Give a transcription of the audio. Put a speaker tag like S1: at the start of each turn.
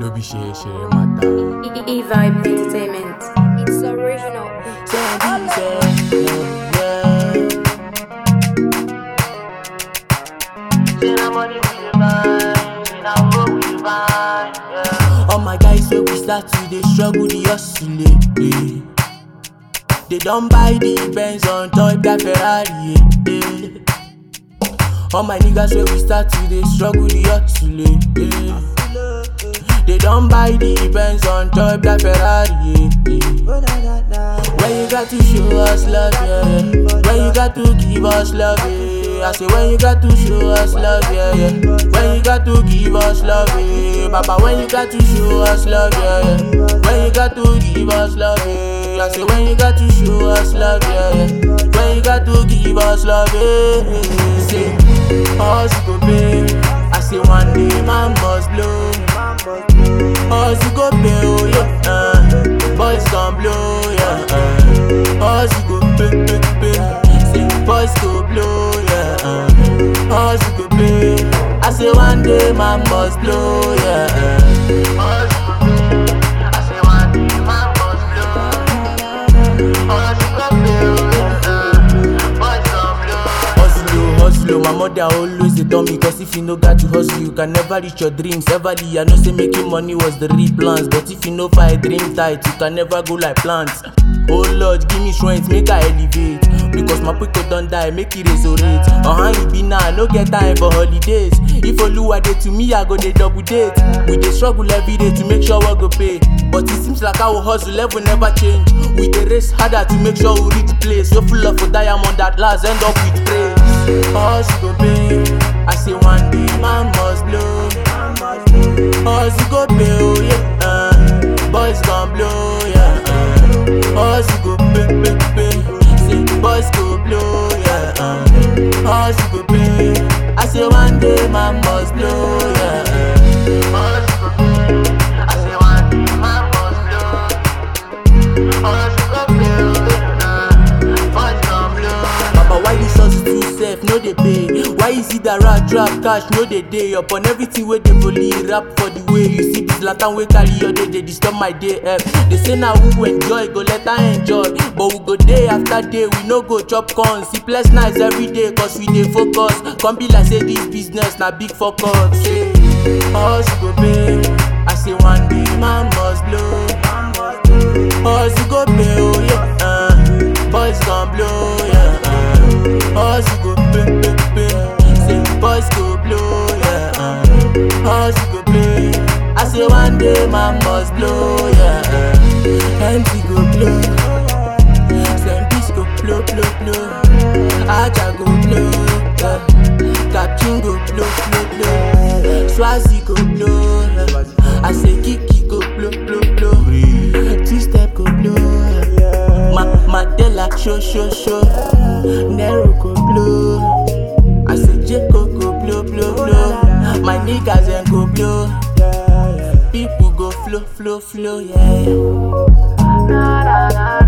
S1: no be share share matter.
S2: E-Vibe Entertainment.
S3: It's original.
S4: All my guys wey we start to dey struggle the hustle eh, eh. They don buy the Benz on top that Ferrari eh, eh. All my niggas wey we start to dey struggle the hustle eh, eh. They don buy the Benz on top that Ferrari eh, eh. When you got to show us love yeah, yeah. When you got to give us love yeah. I say when you got to show us love yeah, yeah. When you got to give us love yeah. Baba when you got to show us love yeah, yeah. When you got to give us love yeah. I say when you got to show us love yeah, yeah. When you got to give us love yeah. Say us go pay I say one day man must blow us go pay oh yeah uh. Boys gon' blow yeah uh. Us go pay pay pay Say boys go blow yeah uh. Us go pay I say one day man must blow yeah uh. Us go pay I say one day man must blow Us go pay oh yeah uh. Boys gon' blow Hustle, oh, hustle, oh. my mother always dey tell me Cause if you no got to hustle, you can never reach your dreams Everly, I know say making money was the real plans But if you no fight dream tight, you can never go like plants Oh Lord, give me strength, make I elevate Because my people don't die, make it resurrect Uh-huh, you be now, no get time for holidays If Oluwa dey to me, I go dey double date We dey struggle every day to make sure we go pay But it seems like our hustle level never change We dey race harder to make sure we reach place So full of a diamond that last end up with praise Hustle go pay, I say one day man must blow Hustle go pay, oh yeah, uh. Boys gon' blow, yeah, uh. Hustle go pay, pay, pay Say boys go blow, yeah, uh. Hustle go pay I say one day man must blow, yeah, uh. Hustle go pay I say one day man must blow Hustle go pay, oh yeah, uh. Boys gon' blow Papa, why this hustle too safe, no dey pay? Why is it that rat trap cash no dey dey upon everything wey dey volley rap for the way you see this lantern wey carry your day dey disturb my day eh. They say na who enjoy go let her enjoy, but we go day after day we no go chop corn. Sleepless nights every day cause we dey focus. Come be like say this business na big focus. Say, hustle go pay, I say one day man must blow. Hustle go pay, oh yeah, uh. boys gon' blow, yeah. Uh. Hustle go pay, pay, pay. Say boys go blow, yeah. Uh. Hustle go pay. I say one day man must blow, yeah. Uh. MC go blow, Sempis go blow, blow, blow. Aja go blow, yeah. Captain go blow, blow, blow. Swazi go blow, yeah. I say Kiki go blow, blow, blow. Two step go blow, yeah. Ma Mandela show, show, show. Nero go blow. I say Jacob go blow, blow, blow. My niggas then go blow. People go flow, flow, flow, yeah.
S3: Na, na, na,